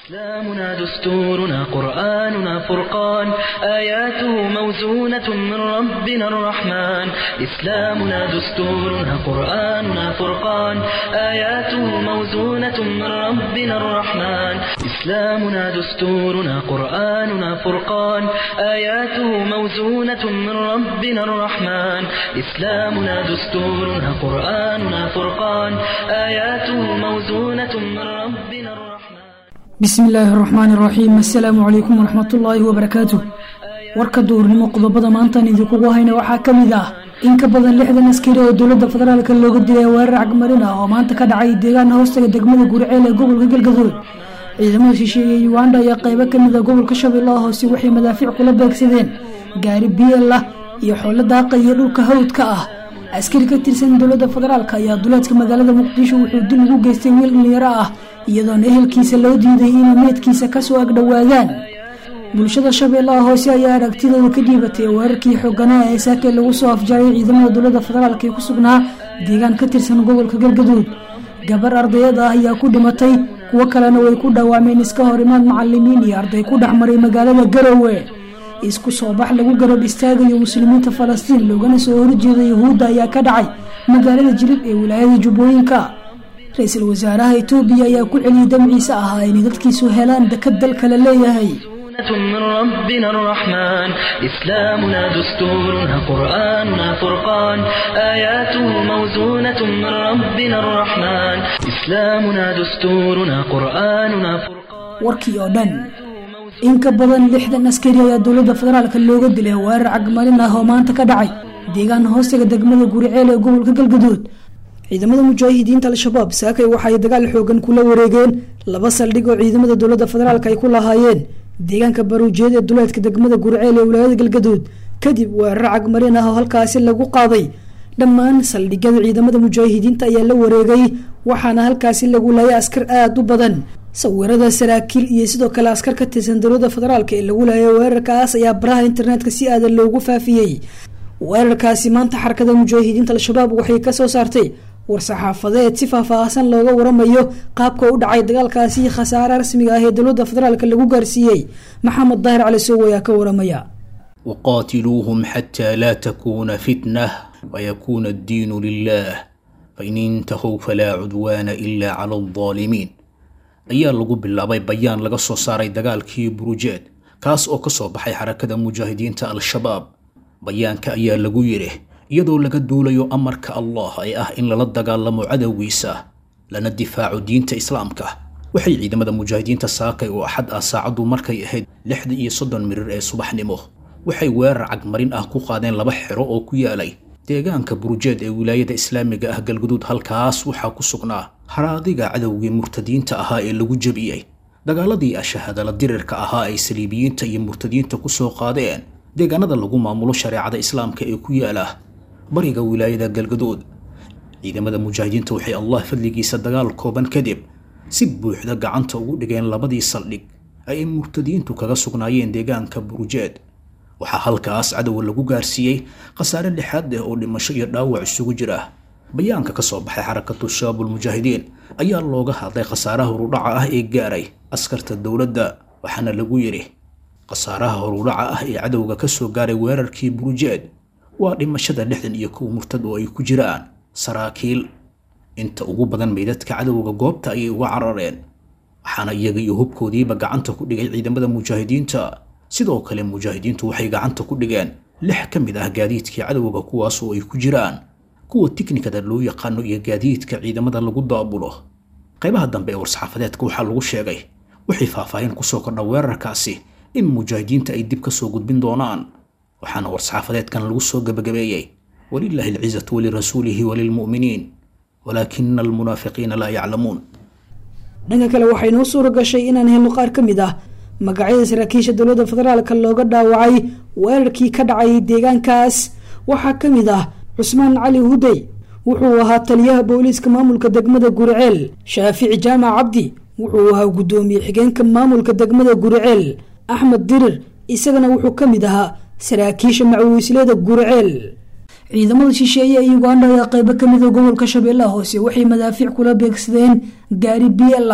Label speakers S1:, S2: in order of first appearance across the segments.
S1: إسلامنا دستورنا قرآننا فرقان آياته موزونة من ربنا الرحمن إسلامنا دستورنا قرآننا فرقان آياته موزونة من ربنا الرحمن إسلامنا دستورنا قرآننا فرقان آياته موزونة من ربنا الرحمن إسلامنا دستورنا قرآننا فرقان آياته موزونة من ربنا الرحمن
S2: bismi illaahi araxmaan iraxiim assalaamu calaykum waraxmatullaahi wabarakaatu warka duurnimo qodobada maantaan idinkugu hayna waxaa ka mid ah in ka badan lixdan askari oo dowladda federaalka looga dilay weerar cagmarin ah oo maanta ka dhacay deegaana hoostaga degmada guriceel ee gobolka galgaduud ciidamada shisheeye uganda ayaa qeybo kamid a gobolka shabeellaha hoose waxay madaafiic kula beegsadeen gaari biel ah iyo xoolo daaqa iyo dhulka hawdka ah askari ka tirsan dowladda federaalk ayaa duleedka magaalada muqdisho wuxuu dil ugu geystay wiil dhalinyaro ah iyadoona ehelkiisa loo diiday inay meedkiisa kasoo agdhowaadaan bulshada shabeellaha hoose ayaa aragtidooda ka dhiibatay weerarkii xooganaha ee saake lagu soo afjaray ciidamada dowladda federaalk ee ku sugnaa deegaan ka tirsan gobolka galgaduud gabar ardayad ah ayaa ku dhimatay kuwo kalena way ku dhawaameen iska hor imaad macalimiin iyo arday ku dhexmaray magaalada garowe isku soo bax lagu garab istaagayo muslimiinta falastiin loogana soo horjeeda yuhuudda ayaa ka dhacay magaalada jilib ee wilaayada jubbooyinka ra-iisul wasaaraha etoobiya ayaa ku celiyay damciisa ahaa inay dadkiisu helaan dekad dalka la leeyahay
S1: من ربنا الرحمن إسلامنا دستورنا قرآننا فرقان آياته موزونة من ربنا الرحمن إسلامنا دستورنا قرآننا فرقان
S2: warkii oo dhan in ka badan lixdan askari ayaa dowladda federaalka looga dilay weerar cagmarin ah oo maanta ka dhacay deegaan hoostaga degmada guriceel ee gobolka galgaduud ciidamada mujaahidiinta al-shabaab saakay waxaay dagaal xoogan kula wareegeen laba saldhig oo ciidamada dowladda federaalk ay ku lahaayeen deegaanka baruujeed ee duleedka degmada guriceel ee wilaayada galgaduud kadib weerar cagmarin ah oo halkaasi lagu qaaday dhammaan saldhigyada ciidamada mujaahidiinta ayaa la wareegay waxaana halkaasi lagu laayay askar aada u badan sawirada saraakiil iyo sidoo kale askar ka tirsan dowladda federaalk ee lagu laayay weerarkaas ayaa baraha internetka si aadan loogu faafiyey weerarkaasi maanta xarakada mujaahidiinta al-shabaab waxay kasoo saartay war-saxaafadeed si faahfaahsan looga waramayo qaabka u dhacay dagaalkaasi khasaare rasmiga ah ee dowladda federaalk lagu gaarsiiyey maxamed daahir cali sow ayaa ka waramaya
S3: وقاتلوهم حتى لا تكون فتنة ويكون الدين لله فإن انتهوا فلا عدوان إلا على الظالمين ayaa lagu bilaabay bayaan laga soo saaray dagaalkii burujeed kaas oo ka soo baxay xarakada mujaahidiinta al-shabaab bayaanka ayaa lagu yidhi iyadoo laga duulayo amarka allah ee ah in lala dagaalamo cadowgiisa lana difaaco diinta islaamka waxay ciidamada mujaahidiinta saakay oo axad ah saacaddu markay ahayd lixda iyo soddon mirir ee subaxnimo waxay weerar cagmarin ah ku qaadeen laba xero oo ku yaalay deegaanka burujeed ee wilaayada islaamiga ah galguduud halkaas waxaa ku sugnaa haraadiga cadowgii murtadiinta ahaa ee lagu jebiyey dagaaladii ashahadala dirirka ahaa ay saliibiyiinta iyo murtadiinta ku soo qaadeen deegaanada lagu maamulo shareecada islaamka ee ku yaala bariga wilaayada galgaduud ciidamada mujaahidiinta waxay allah fadligiisa dagaal kooban kadib si buuxda gacanta ugu dhigeen labadii saldhig ay murtadiintu kaga sugnaayeen deegaanka burujeed waxaa halkaas cadowa lagu gaarsiiyey khasaare lixaad ah oo dhimasho iyo dhaawac isugu jira bayaanka ka soo baxay xarakatu shabaabul mujaahidiin ayaa looga hadlay khasaaraha horudhaca ah ee gaaray askarta dowladda waxaana lagu yidhi khasaaraha horudhaca ah ee cadowga ka soo gaaray weerarkii burujeed waa dhimashada lixdan iyo kow murtad oo ay ku jiraan saraakiil inta ugu badan meydadka cadowga goobta ayay uga carareen waxaana iyaga iyo hubkoodiiba gacanta ku dhigay ciidamada mujaahidiinta sidoo kale mujaahidiintu waxay gacanta ku dhigeen lix ka mid ah gaadiidkii cadowga kuwaas oo ay ku jiraan kuwa tiknikada loo yaqaano iyo gaadiidka ciidamada lagu daabulo qaybaha dambe ee war-saxaafadeedka waxaa lagu sheegay waxay faahfaahin kusoo kordha weerarkaasi in mujaahidiinta ay dib ka soo gudbin doonaan waxaana war-saxaafadeedkan lagu soo gebagabeeyey walilaahi alcizatu walirasuulihi walilmu'miniin walaakina almunaafiqiina laa yaclamuun
S2: dhanka kale waxay noo suura gashay inaan helno qaar ka mid ah magacyada saraakiisha dowladda federaalka looga dhaawacay weerarkii ka dhacay deegaankaas waxaa ka mid ah cusmaan cali hudey wuxuu ahaa taliyaha booliiska maamulka degmada guriceel shaafici jaamac cabdi wuxuu ahaa guddoomiye xigeenka maamulka degmada guriceel axmed dirir isagana wuxuu ka mid ahaa saraakiisha macwiislada guriceel ciidamada shisheeye ee uganda ayaa qeybo kamida gobolka shabeellaha hoose waxay madaafiic kula beegsadeen gaari biel ah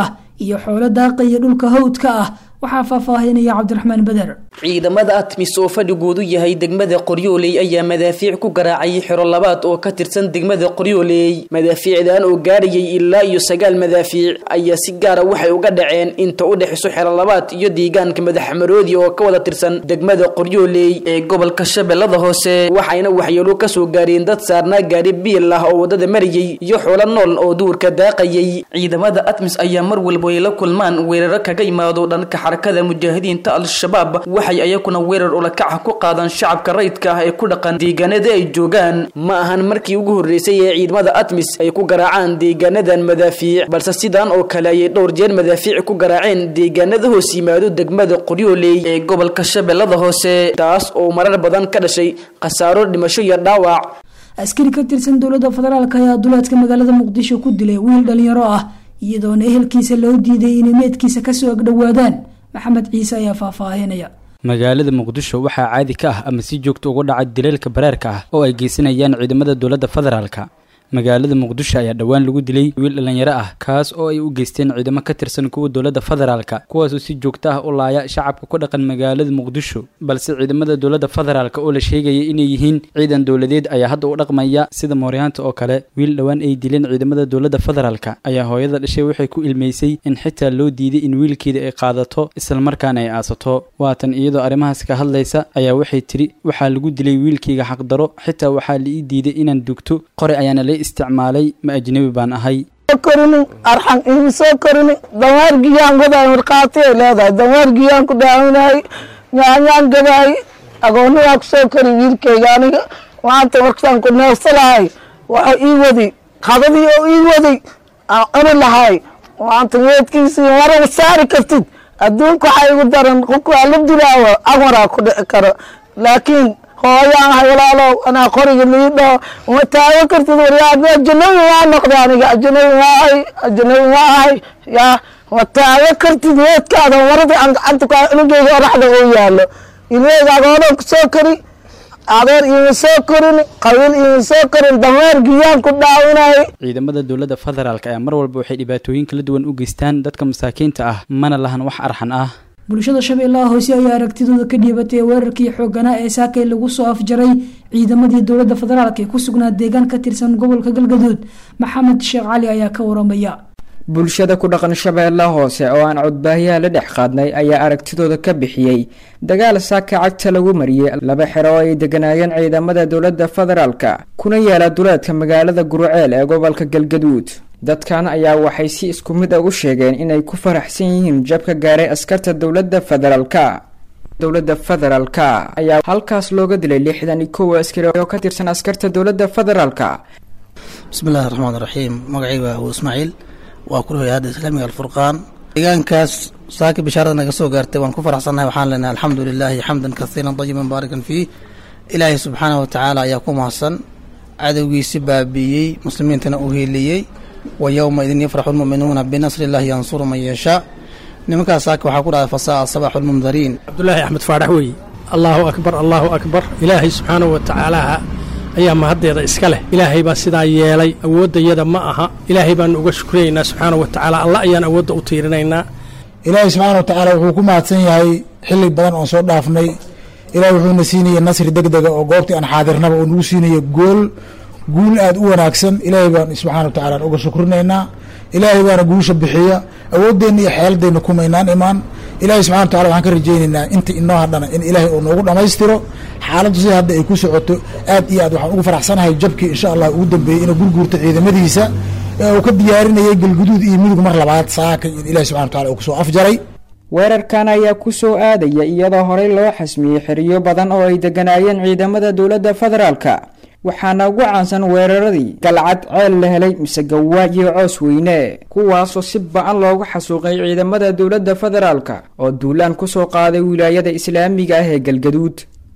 S2: iyo xoolo daaqa iyo dhulka hawdka ah waxaa faahfaahinaya cabdiraxmaan beder
S4: ciidamada atmis oo fadhigoodu yahay degmada qoryooley ayaa madaafiic ku garaacay xero labaad oo ka tirsan degmada qoryooley madaafiicdan oo gaadhayay ilaa iyo sagaal madaafiic ayaa si gaara waxay uga dhaceen inta u dhexayso xero labaad iyo deegaanka madaxmaroodi oo ka wada tirsan degmada qoryooley ee gobolka shabeellada hoose waxayna waxyeelo kasoo gaareen dad saarnaa gaari biil ah oo wadada marayay iyo xoolo nool oo duurka daaqayay ciidamada atmis ayaa mar walba ay la kulmaan weeraro kaga imaado dhanka xarakada mujaahidiinta al-shabaab waxay ayakuna weerar ulakaca ku qaadaan shacabka rayidka ah ee ku dhaqan deegaanada ay joogaan ma ahan markii ugu horreysay ee ciidamada atmis ay ku garaacaan deegaanadan madaafiic balse sidan oo kale ayay dhowr jeer madaafiic ku garaaceen deegaanada hoos yimaado degmada qoryooley ee gobolka shabeellada hoose taas oo marar badan ka dhashay khasaaro dhimasho iyo dhaawac
S2: askari ka tirsan dowladda federaalk ayaa duleedka magaalada muqdisho ku dilay wiil dhalinyaro ah iyadoona ehelkiisa loo diiday inay meedkiisa kasoo agdhowaadaan maxamed ciise ayaa faahfaahinaya
S5: magaalada muqdisho waxaa caadi ka ah ama si joogta uga dhaca dileelka bareerka ah oo ay geysanayaan ciidamada dowladda federaalka magaalada muqdisho ayaa dhowaan lagu dilay wiil dhalinyaro ah kaas oo ay u geysteen ciidamo ka tirsan kuwa dowladda federaalka kuwaasoo si joogto ah u laaya shacabka ku dhaqan magaalada muqdisho balse ciidamada dowladda federaalka oo la sheegaya inay yihiin ciidan dowladeed ayaa hadda u dhaqmaya sida mooryaanta oo kale wiil dhowaan ay dileen ciidamada dowladda federaalka ayaa hooyada dhashay waxay ku ilmeysay in xitaa loo diiday in wiilkeeda ay qaadato islamarkaana ay aasato waatan iyadoo arrimahaas ka hadlaysa ayaa waxay tiri waxaa lagu dilay wiilkayga xaqdaro xitaa waxaa la ii diiday inaan dugto qore ayaana la isticmaalay ma ajnabi baan ahay
S6: korini arxan igu soo korini dameergiyaan godaay markhaatiyay leedahay dameergiyaan ku dhaaminahay nyaanyaan gadaay agooniyaa ku soo kori wiilkayga aniga maanta markaan ku neefsalahay waxa ii wadi qadadii oo ii waday aan cuni lahay maanta meedkiisii maraba saari kartid adduunka waxaa igu daran qofka waa la dilaawa amaraa ku dhici karo laakiin hooyaan ahay walaalow anaa qoriga liidho uma taagan kartid waryaa ajanabi maa noqda aniga ajanabi maa ahay ajanabi maa ahay yaa ma taagan kartid meedkaada marada aan gacanta ku cunugeyga oraxda oo yaalo ilmeyga agoonan ku soo kori adeer iima soo korin qabiil iima soo korin dameer giyaan ku dhaawinay
S5: ciidamada dowladda federaalk ayaa mar walba waxay dhibaatooyin kala duwan u geystaan dadka masaakiinta ah mana lahan wax arxan ah
S2: bulshada shabeellaha hoose ayaa aragtidooda ka dhiibatay weerarkii xooganaa ee saakay lagu soo afjaray ciidamadii dowladda federaalk ee ku sugnaa deegaan ka tirsan gobolka galgaduud maxamed sheekh cali ayaa ka waramaya
S7: bulshada ku dhaqan shabeellaha hoose oo aan codbaahiyaha la dhex qaadnay ayaa aragtidooda ka bixiyey dagaal saaka cagta lagu mariyey laba xero oo ay deganaayeen ciidamada dowladda federaalka kuna yaala duleedka magaalada guruceel ee gobolka galgaduud dadkan ayaa waxay si isku mid a u sheegeen inay ku faraxsan yihiin jabka gaaray askarta dowladda federaalka dowladda federaalka ayaa halkaas looga dilay lixdan iyo kow askari oo ka tirsan askarta dowladda federaalka
S8: bismillahi raxmaan raxiim magacayga waa abu ismaaciil waa ku hay-adda islaamiga alfurqaan deegaankaas saaki bishaarada naga soo gaartay waan ku faraxsannahay waxaan leenahay alxamdu lilaahi xamdan kasiiran dayiban baarikan fiih ilaahay subxaanahu watacaala ayaa ku mahadsan cadowgiisi baabiiyey muslimiintana u hiiliyey wa yowma idin yafraxu lmu'minuuna binasri illahi yansuru man yashaa nimankaas saaki waxaa ku dhacday fasaa sabaxu lmundariin
S9: cabdulaahi axmed faadhax weeye allaahu akbar allaahu akbar ilaahay subxaanahu watacaalaha ayaa mahaddeeda iska leh ilaahay baa sidaa yeelay awooddayada ma aha ilaahay baanu uga shukriyaynaa subxaana wa tacaala alla ayaan awoodda u tiirinaynaa
S10: ilaahay subxaana wa tacaala wuxuu ku mahadsan yahay xilli badan oon soo dhaafnay ilahay wuxuuna siinayay nasri deg dega oo goobtii aan xaadirnaba oo nagu siinaya gool guul aada u wanaagsan ilaahay baan subxana wa tacala uga shukrinaynaa ilaahay baana guusha bixiya awooddeenna iyo xeeladeenna kumaynaan imaan ilahay subxana wa tacala waxaan ka rajaynaynaa inta inoo hadhana in ilaahay uu noogu dhammaystiro xaaladdu sida hadda ay ku socoto aad iyo aad waxaan ugu faraxsanahay jabkii insha allah ugu dambeeyey inuu gurguurta ciidamadiisa ee uu ka diyaarinayay galguduud iyo midug mar labaad saaka in ilahi subxana wa tacala uu kusoo afjaray
S7: weerarkan ayaa ku soo aadaya iyadoo horey loo xasmiyey xiriyo badan oo ay deganaayeen ciidamada dowladda federaalka waxaana ugu caansan weeraradii galcad ceel la helay mise gawaa iyo coos weyne kuwaasoo si ba-an loogu xasuuqay ciidamada dowladda federaalka oo duulaan kusoo qaaday wilaayada islaamiga ah ee galgaduud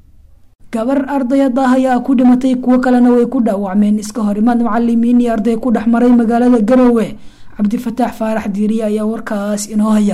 S2: gabar ardayad ah ayaa ku dhimatay kuwo kalena way ku dhaawacmeen iska horimaad macalimiin iyo arday ku dhex maray magaalada garowe cabdifataax faarax diiriye ayaa warkaas inoo haya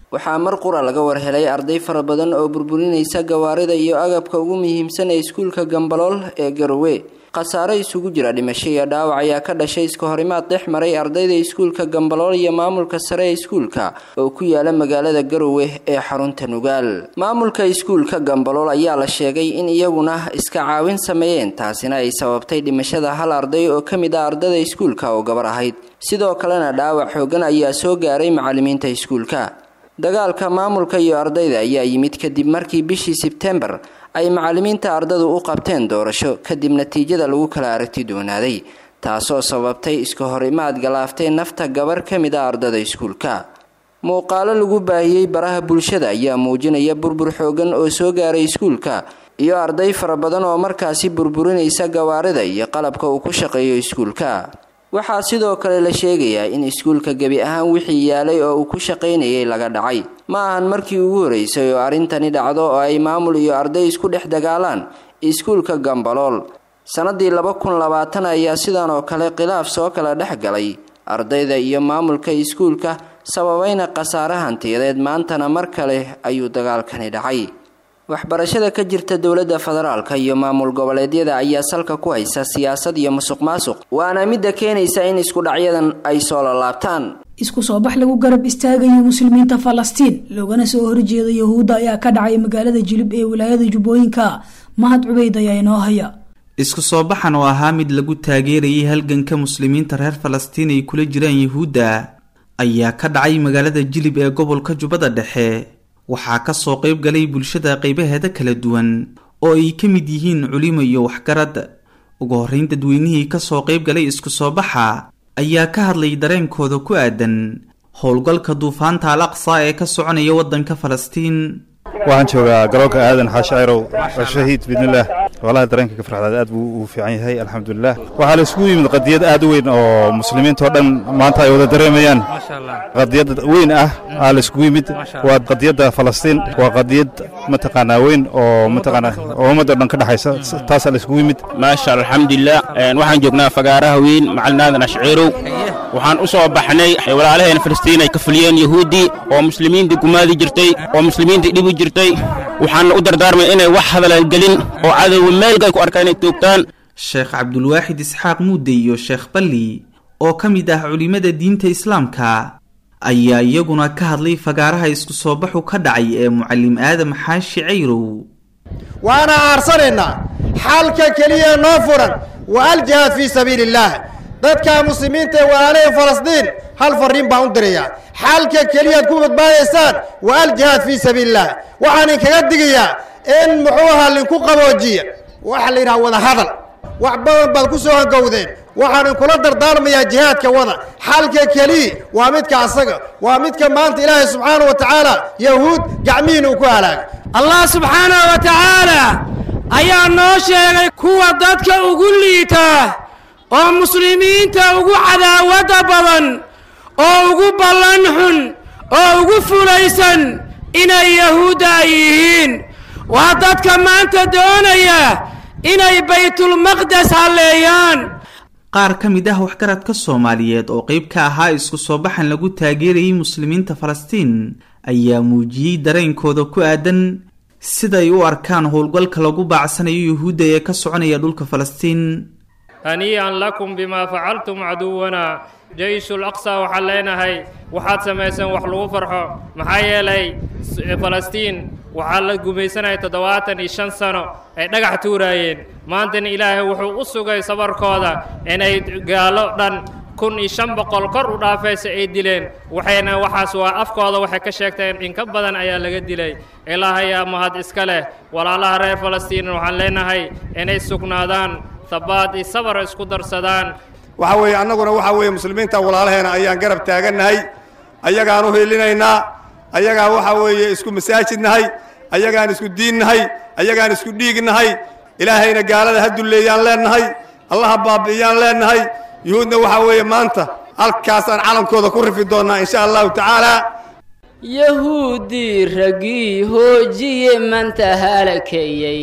S11: waxaa mar qura laga warhelay arday fara badan oo burburinaysa gawaarida iyo agabka ugu muhiimsan ee iskuulka gambalool ee garowe khasaare isugu jira dhimasho iyo dhaawac ayaa ka dhashay iska horimaad dhex maray ardayda iskuulka gambalool iyo maamulka sare ee iskuulka oo ku yaala magaalada garowe ee xarunta nugaal maamulka iskuulka gambalool ayaa la sheegay in iyaguna iska caawin sameeyeen taasina ay sababtay dhimashada hal arday oo ka mid ah ardada iskuulka oo gabar ahayd sidoo kalena dhaawac xoogan ayaa soo gaaray macalimiinta iskuulka dagaalka maamulka iyo ardayda ayaa yimid kadib markii bishii sebtembar ay macalimiinta ardadu u qabteen doorasho kadib natiijada lagu kala aragti doonaaday taasoo sababtay iska hor imaad galaaftay nafta gabar ka mid a ardada iskuulka muuqaalo lagu baahiyey baraha bulshada ayaa muujinaya burbur xoogan oo soo gaaray iskuulka iyo arday fara badan oo markaasi burburinaysa gawaarida iyo qalabka uu ku shaqeeyo iskuulka waxaa sidoo kale la sheegayaa in iskuulka gebi ahaan wixii yaalay oo uu ku shaqaynayay laga dhacay ma ahan markii ugu horeysay oo arrintani dhacdo oo ay maamul iyo arday isku dhex dagaalaan iskuulka gambalool sannadii laba kun labaatan ayaa sidan oo kale khilaaf soo kala dhex galay ardayda iyo maamulka iskuulka sababayna khasaare hantiyadeed maantana mar kale ayuu dagaalkani dhacay waxbarashada ka jirta dowladda federaalka iyo maamul goboleedyada ayaa salka ku haysa siyaasad iyo musuq maasuq waana midda keenaysa in isku dhacyadan ay soo lalaabtaan
S2: isku soo bax lagu garab istaagayo muslimiinta falastiin loogana soo horjeeda yahuudda ayaa ka dhacay magaalada jilib ee wilaayada jubbooyinka mahad cubeyd ayaa inoo haya
S12: isku soo baxan oo ahaa mid lagu taageerayay halganka muslimiinta reer falastiin ay kula jiraan yahuudda ayaa ka dhacay magaalada jilib ee gobolka jubbada dhexe waxaa kasoo qayb galay bulshada qaybaheeda kala duwan oo ay ka mid yihiin culimo iyo waxgarad ugu horreyn dadweynihii kasoo qayb galay isku soo baxa ayaa ka hadlay dareenkooda ku aadan howlgalka duufaanta al aqsa ee ka soconaya waddanka falastiin
S13: waxaan joogaa garoonka aadan xaashi cayrow shahiid biidnillaah walahi dareenka ka farxdaad aad buu u fiican yahay alxamdulilah waxaa la isugu yimid qadiyad aad u weyn oo muslimiinta oo dhan maanta ay wada dareemayaan qadiyad weyn ah aa la isugu yimid waa qadiyadda falastiin waa qadiyad mataqaanaa weyn oo mataqaanaa oo ummadda dhan ka dhexaysa taasaa la isugu yimid
S14: maasha allah alxamdulilah waxaan joognaa fagaaraha weyn macalin aadan ashciirow waxaan u soo baxnay walaalaheena falastiin ay ka fuliyeen yahuuddii oo muslimiinta gumaadi jirtay oo muslimiinta dhibi jirtay waxaana u dardaarmay inay wax hadalan gelin oo cadowga meelkay ku arkaan inay toogtaan
S12: sheekh cabdulwaaxid isxaaq muudde iyo sheekh balli oo ka mid ah culimmada diinta islaamka ayaa iyaguna ka hadlay fagaaraha isku soo baxu ka dhacay ee mucallim aadam xaashi cayrow
S15: waana aarsanaynaa xalka keliya noo furan wa aljihaad fii sabiili illaah dadka muslimiinta ee walaalahee falastiin hal farriin baan u dirayaa xalka keliyaad ku badbaadaysaan wa aljihaad fii sabiili illah waxaan inkaga digayaa in muxuu ahaa linku qaboojiya waxa la yidhaha wada hadal wax badan baad ku soo hangowdeen waxaan inkula dardaarmayaa jihaadka wada xalka keliya waa midka asaga waa midka maanta ilaahay subxaana wa tacaala yahuud gacmihiina uu ku halaagay
S16: allah subxaanahu wa tacaala ayaa noo sheegay kuwa dadka ugu liita oo muslimiinta ugu cadaawadda badan oo ugu ballan xun oo ugu fulaysan inay yahuudda ay yihiin waa dadka maanta doonaya inay baytulmaqdes halleeyaan
S12: qaar ka mid ah waxgaradka soomaaliyeed oo qayb ka ahaa isku soo baxan lagu taageerayay muslimiinta falastiin ayaa muujiyey dareenkooda ku aadan siday u arkaan howlgalka lagu baacsanayo yuhuudda ee ka soconaya dhulka falastiin
S17: hanii'an lakum bimaa facaltum caduwana jayshul aqsa waxaan leenahay waxaad samayseen wax lagu farxo maxaa yeelay falastiin waxaa la gumaysanaya toddobaatan iyo shan sano ay dhagax tuuraayeen maantana ilaahay wuxuu u sugay sabarkooda inay gaalo dhan kun iyo shan boqol kor u dhaafaysa ay dileen waxayna waxaas waa afkooda waxay ka sheegteen in ka badan ayaa laga dilay ilaahayaa mahad iska leh walaalaha reer falastiin waxaan leenahay inay sugnaadaan habaad iyo sabar isku darsadaan
S18: waxa weeye annaguna waxa weeye muslimiinta walaalaheena ayaan garab taagannahay ayagaan u hiilinaynaa ayagaa waxa weeye isku masaajidnahay ayagaan isku diinnahay ayagaan isku dhiignahay ilaahayna gaalada ha dulleeyaan leennahay allaha baabi'iyaan leennahay yuhuudna waxaa weeye maanta halkaasaan calankooda ku rifi doonnaa insha allahu tacaala
S19: yahuuddii raggii hoojiye manta halakeeyey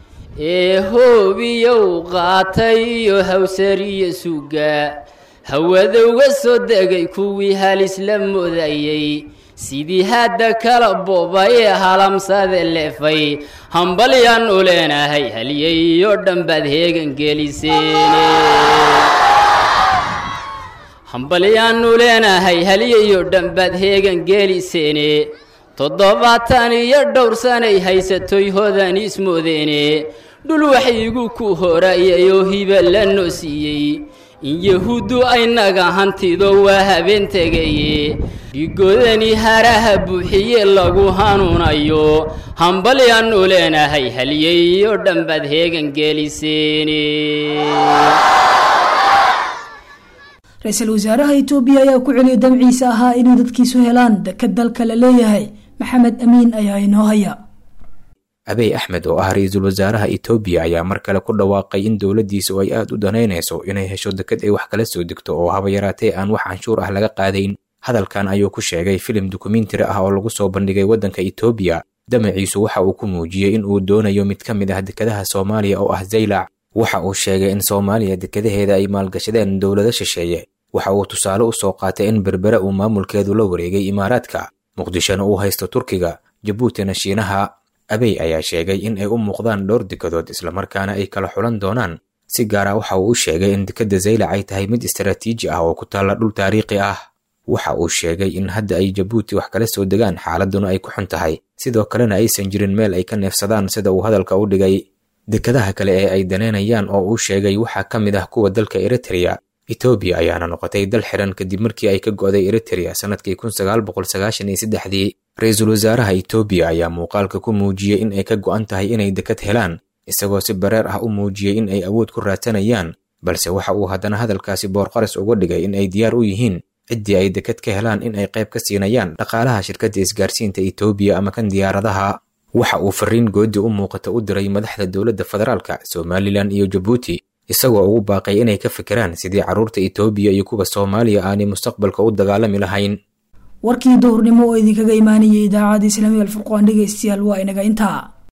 S19: ee hoobiyow qaatay iyo hawsariyo suga hawada uga soo degay kuwii halis la moodayey sidii hadda kala bobay halamsade leefay hambalyaan u leenahay halyeyo dhanbaad heegan geliseene hambalyaannu leenahay halyayo dhanbaad heegan geeliseene toddobaatan iyo dhowr sanay haysatoy hodan ismoodeene dhul waxyigu ku horayayoo hiba la noo siiyey in yahuuddu aynaga hantido waa habeen tegaye dhigoodani haraha buuxiye lagu hanuunayo hambalyaannu leenahay halyeyo dhanbaad heegan geeliseene
S2: ra-iisul wasaaraha itoobiya ayaa ku celiyay damciisa ahaa inay dadkiisu helaan dekad dalka la leeyahay maxamed amiin ayaa inoo haya
S20: abey axmed oo ah ra-iisul wasaaraha itoobiya ayaa mar kale ku dhawaaqay in dowladdiisu ay aad u danaynayso inay hesho dekad ay wax kala soo degto oo haba yaraatee aan wax canshuur ah laga qaadayn hadalkan ayuu ku sheegay filim dokumentari ah oo lagu soo bandhigay waddanka itoobiya damaciisu waxa uu ku muujiyey in uu doonayo mid ka mid ah dekadaha soomaaliya oo ah zaylac waxa uu sheegay in soomaaliya dekadaheeda ay maalgashadeen dowlado shisheeye waxa uu tusaale u soo qaatay in berbere uu maamulkeedu la wareegay imaaraadka muqdishona uu haysto turkiga jabuutina shiinaha abey ayaa sheegay in ay u muuqdaan dhowr dekadood islamarkaana ay kala xulan doonaan si gaara waxa uu u sheegay in dekadda zaylac ay tahay mid istaraatiiji ah oo ku taalla dhul taariikhi ah waxa uu sheegay in hadda ay jabuuti wax kala soo degaan xaaladuna ay ku xun tahay sidoo kalena aysan jirin meel ay ka neefsadaan sida uu hadalka u dhigay dekadaha kale ee ay daneynayaan oo uu sheegay waxaa ka mid ah kuwa dalka eritreya etoobiya ayaana noqotay dal xiran kadib markii ay ka go'day eritreya sannadkii kun sagaal boqol sagaashan iyo saddexdii ra-iisul wasaaraha etoobiya ayaa muuqaalka ku muujiyey in ay ka go'an tahay inay dekad helaan isagoo si bareer ah u muujiyey in ay awood ku raadsanayaan balse waxa uu haddana hadalkaasi boorqaris uga dhigay in ay diyaar u yihiin ciddii ay dekad ka helaan in ay qayb ka siinayaan dhaqaalaha shirkadda isgaarsiinta etoobiya ama kan diyaaradaha waxa uu fariin goodi u muuqata u diray madaxda dowladda federaalka somalilan iyo jabuuti isagoo ugu baaqay inay ka fikiraan sidii carruurta etoobiya iyo kuwa soomaaliya aanay mustaqbalka u dagaalami lahayn
S2: warkii duhurnimo oo idinkaga imaanayay idaacadda islaamiga alfurqaan dhegeystayaal waa inaga intaa